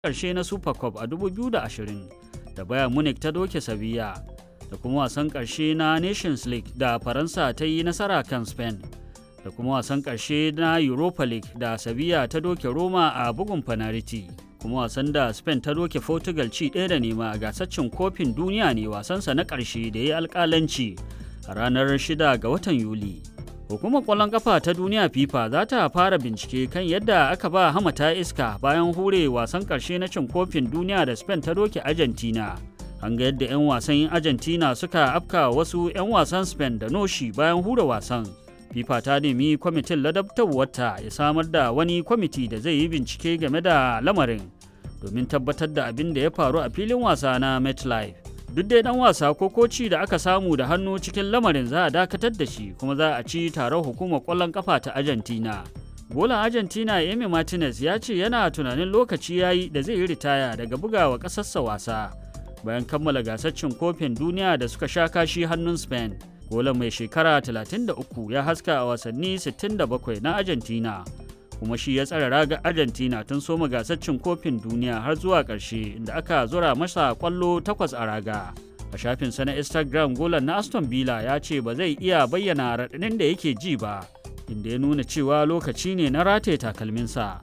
ƙarshe na super cup a 2020 da bayern munich ta doke sevilla da kuma wasan ƙarshe na nations league da faransa ta yi nasara kan spain da kuma wasan ƙarshe na europa league da sevilla ta doke roma a bugun fanariti kuma wasan da spain ta doke portugal ci ɗaya da nema a gasaccin kofin duniya ne wasansa na ƙarshe da ya yi alƙalanci a ranar 6 ga watan yuli hukumar ƙwallon ƙafa ta duniya fifa za ta fara bincike kan yadda aka ba hamata iska bayan hure wasan ƙarshe na cin kofin duniya da spain ta doke argentina an ga yadda 'yan wasan argentina suka afka wasu 'yan wasan spain da noshi bayan hura wasan fifa ta nemi kwamitin ladabtarwarta ya samar da wani kwamiti da zai yi bincike game da lamarin domin tabbatar da abin da ya faru a filin wasa na metlife duk dai dan wasa ko koci da aka samu da hannu cikin lamarin za a dakatar da shi kuma za a ci taron hukumar kwallon kafa ta argentina golan argentina emi martinez ya ce yana tunanin lokaci ya yi da zai yi ritaya daga bugawa ƙasarsa wasa bayan kammala gasar cin kofin duniya da suka sha kashi hannun spain golan mai shekara 33 ya haska a wasanni 67 na argentina kuma shi ya tsara raga argentina tun soma gasar cin kofin duniya har zuwa ƙarshe inda aka zura masa kwallo takwas a raga a shafinsa na instagram golan na aston villa ya ce ba zai iya bayyana raɗaɗin da yake ji ba inda ya nuna cewa lokaci ne na rataye takalminsa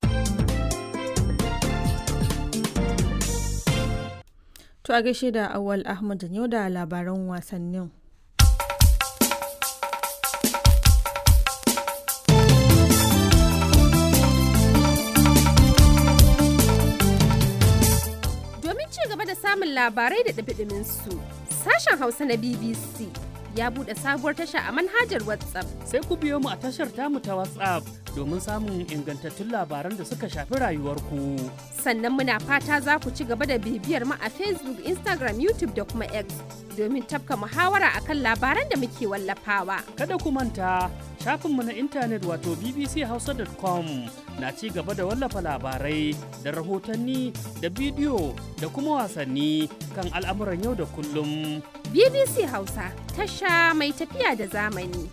To a gaishe da Awal Ahmad yau da labaran wasannin. Domin ci gaba da samun labarai da ɗabiɗimin su, sashen Hausa na BBC ya buɗe sabuwar tasha a manhajar WhatsApp. Sai ku biyo mu a tashar tamu ta WhatsApp domin samun ingantattun labaran da suka shafi rayuwarku. Sannan muna fata za ku ci gaba da bibiyar mu a Facebook, Instagram, YouTube da kuma X domin tafka muhawara akan labaran da muke wallafawa. Kada ku manta shafinmu na intanet wato bbchausa.com na ci gaba da wallafa labarai da rahotanni da bidiyo da kuma wasanni kan al'amuran yau da kullum. BBC Hausa tasha mai tafiya da zamani.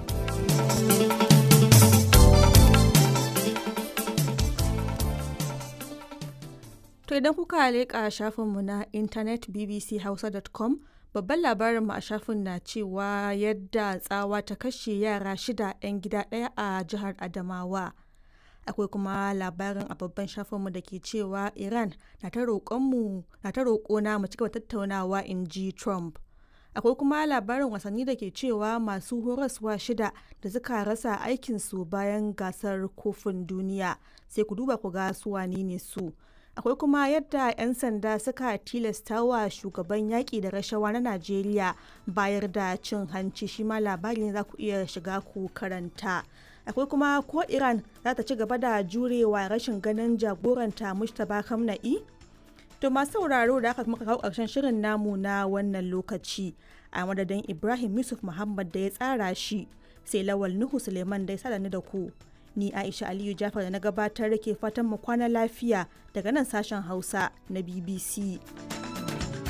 To idan kuka leƙa shafinmu na intanet bbchausa.com babban labarinmu a shafin na cewa yadda tsawa ta kashe yara shida 'yan gida ɗaya a jihar Adamawa. Akwai kuma labarin a babban shafinmu da ke cewa Iran na ta roƙona mu cigaba tattaunawa in ji Trump. Akwai kuma labarin wasanni da ke cewa masu horaswa shida da suka rasa aikinsu bayan gasar kofin duniya sai ku duba ku ga su wane ne su. akwai kuma yadda 'yan sanda suka tilasta wa shugaban yaƙi da rashawa na najeriya bayar da cin hanci shi ma labari ne za ku iya shiga ku karanta akwai kuma ko iran za ta ci gaba da jurewa rashin ganin jagoranta mustapha kamna'i to masu sauraro da aka muka kawo ƙarshen shirin namu na wannan lokaci a madadin ibrahim yusuf muhammad da ya tsara shi sai lawal nuhu suleiman da ya sada ni da ku ni aisha aliyu jafar da na gabatar da ke fatan mu kwana lafiya daga nan sashen hausa na bbc